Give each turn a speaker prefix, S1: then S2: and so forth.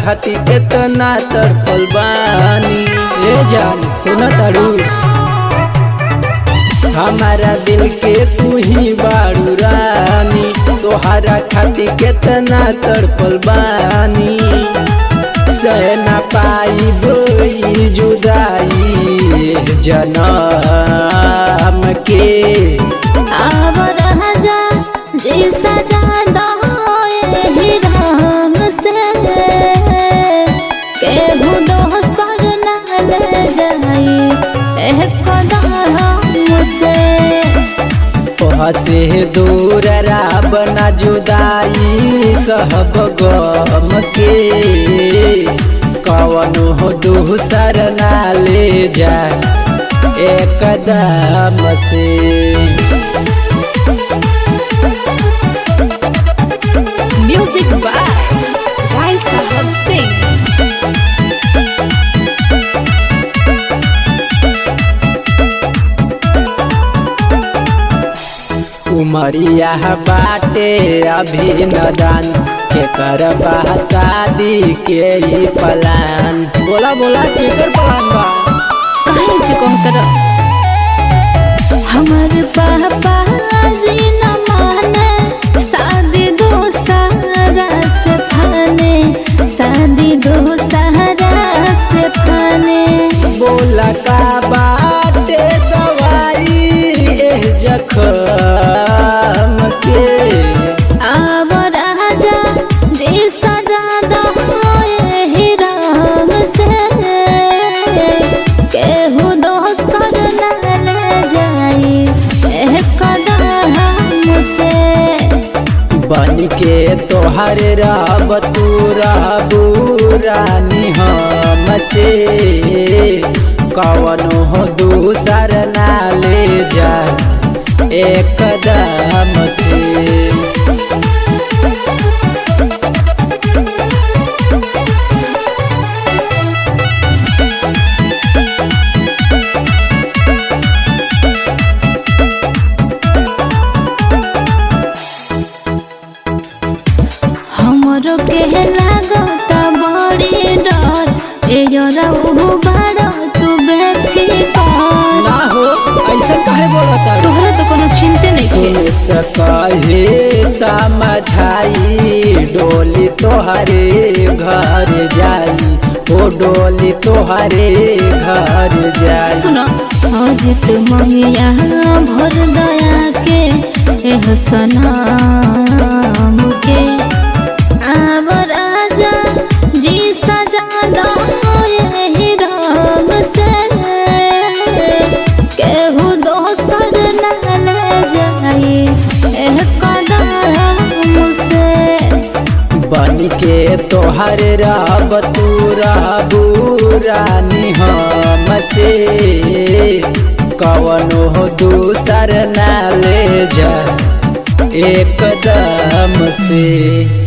S1: खातिर केतना तड़पल बानी ए जान सुन तारू हमारा दिल के तू ही बाड़ू रानी तोहरा खातिर केतना तड़पल बानी सह न पाई बोई जुदाई जनम के
S2: आव राजा जी सजा दो एही रंग से केहू दोसर न ले जाई एह कदम से
S1: से दूर राब न जुदाई सहब गम के कवन हो दूसर ना ले जा एकदम से
S2: म्यूजिक बाय राय साहब सिंह
S1: उमरिया बाटे अभी नदान के करबा शादी के ही प्लान बोला बोला केकर प्लान बा
S2: काहे से कौन कर हमर पापा जी न माने शादी दो सारा से फाने शादी दो सारा से फाने
S1: बोला का बाटे दवाई एह जखम के
S2: आव राजा जी सजा दो एही रंग से केहू दोसर न ले जाई एह कदम से
S1: बन के तोहर रब तू रहबू रानी हम से कवनो हो दूसर ना ले जा एकदम से
S2: हमरो के लागता बड़ी डर ए रहू बड़ा तू बेफिकर
S1: ना हो ऐसा काहे बोलता
S2: तोहरा तो कोनो चिंते नहीं
S1: सुन सके समझाई डोली तोहरे घर जाई ओ डोली तोहरे घर जाई
S2: सुनो अजित मंगिया भर दया के एह सनाम के आव राजा जी सजा दो एही रंग से केहू दोसर न ले जाई एह कदम से
S1: बन के तोहर रब तू रहबू रानी हम से कवनो हो दूसर ना ले जा एकदम से